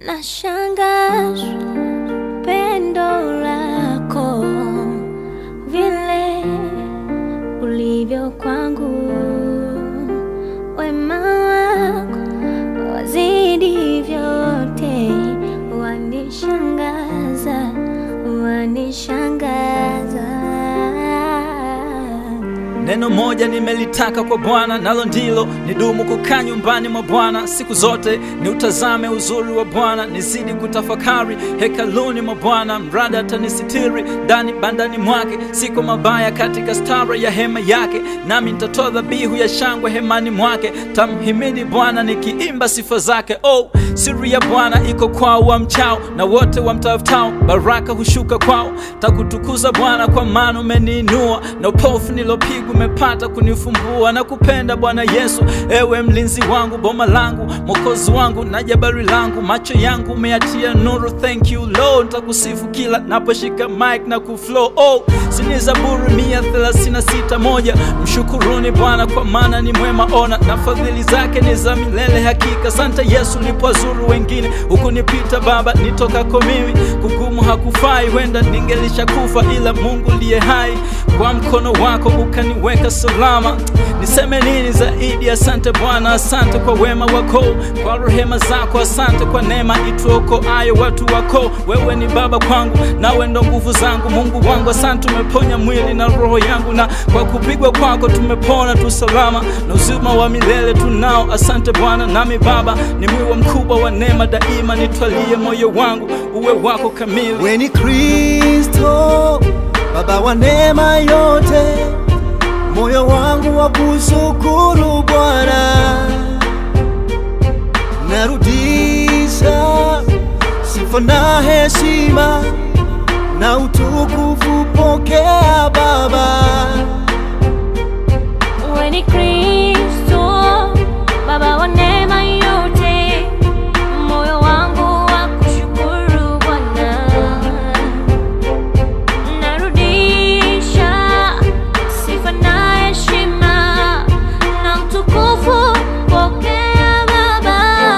Nashangazwa pendo lako vile ulivyo kwangu, wema wako wazidi vyote, wanishangaza, wanishangaza. Neno moja nimelitaka kwa Bwana, nalo ndilo nidumu kukaa nyumbani mwa Bwana siku zote, ni utazame uzuri wa Bwana, nizidi kutafakari hekaluni mwa Bwana, mradi atanisitiri ndani bandani mwake, siko mabaya katika stara ya hema yake, nami nitatoa dhabihu ya shangwe hemani mwake, tamhimidi Bwana nikiimba sifa zake. Oh, siri ya Bwana iko kwao wamchao, na wote wamtafutao baraka hushuka kwao. Takutukuza Bwana kwa maana umeniinua, na upofu nilopigwa umepata kunifumbua. Na kupenda Bwana Yesu, ewe mlinzi wangu, boma langu, mwokozi wangu na jabari langu, macho yangu umeyatia nuru. Thank you Lord, nitakusifu kila naposhika mic na kuflow. Oh, sini Zaburi mia thelathini na sita moja mshukuruni Bwana kwa maana ni mwema, ona na fadhili zake ni za milele hakika. Sante Yesu ulipowazuru wengine hukunipita Baba, nitokako mimi kugumu hakufai, wenda ningelisha kufa, ila Mungu liye hai kwa mkono wako ukaniweka salama. Niseme nini zaidi? Asante Bwana, asante kwa wema wako, kwa rehema zako, asante kwa neema ituokoayo watu wako. Wewe ni Baba kwangu, nawe ndo nguvu zangu, Mungu wangu. Asante, umeponya mwili na roho yangu, na kwa kupigwa kwako tumepona tu salama, na uzima wa milele tunao. Asante Bwana, nami Baba ni mwiwa mkubwa wa neema daima, nitwalie moyo wangu uwe wako kamili. We ni Kristo, Baba wa neema yote, moyo wangu wa kushukuru Bwana, narudisha sifa na heshima na utukufu, pokea Baba. Wewe ni Kristo, Baba wa neema yote, moyo wangu wa kushukuru Bwana. Narudisha sifa na heshima na utukufu, pokea Baba.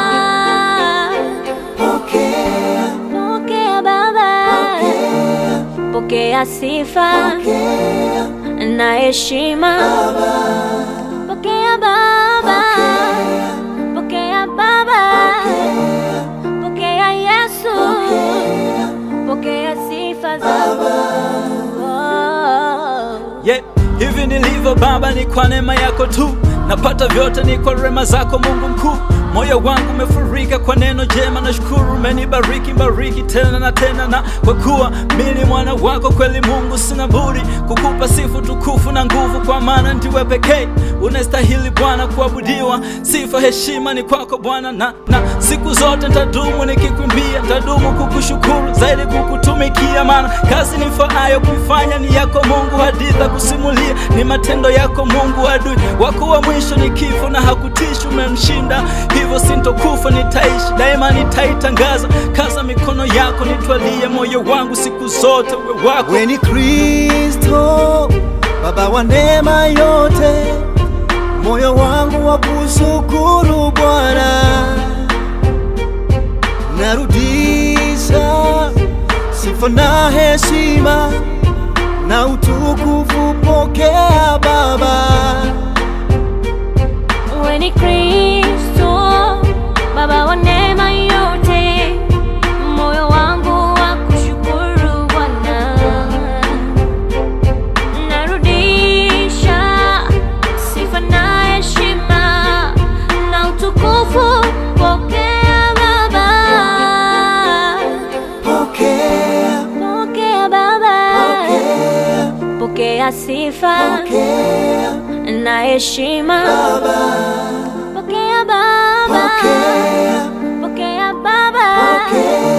Pokea, Pokea Baba, pokea sifa pokea, na heshima. Pokea Baba, pokea Baba, pokea Yesu, pokea sifa zangu. Oh. Yeah, hivi nilivyo Baba ni kwa neema yako tu, napata vyote ni kwa rema zako Mungu mkuu. Moyo wangu umefurika kwa neno jema, na shukuru umenibariki bariki tena na tena, na kwa kuwa mimi ni mwana wako kweli, Mungu sina budi kukupa sifu tukufu na nguvu, kwa maana ndiwe pekee unastahili Bwana kuabudiwa. Sifa heshima ni kwako Bwana, na, na siku zote nitadumu nikikwimbia, nitadumu kukushukuru zaidi kukutumikia, maana kazi nifaayo kuifanya ni yako Mungu, hadithi ya kusimulia ni matendo yako Mungu. Adui wako wa mwisho ni kifo, na hakutishi umemshinda, hivyo sintokufa, nitaishi daima, nitaitangaza kaza mikono yako, nitwalie moyo wangu siku zote uwe wako. We ni Kristo, Baba wa neema yote, moyo wangu wa kushukuru Bwana, narudisha sifa na heshima na utukufu, pokea Baba. Wewe ni Kristo, Baba wa neema yote, moyo wangu wa kushukuru Bwana. Narudisha sifa na heshima na utukufu, pokea Baba, Pokea, pokea Baba, pokea, pokea sifa pokea na heshima, Baba. pokea Baba, Pokea, pokea Baba. pokea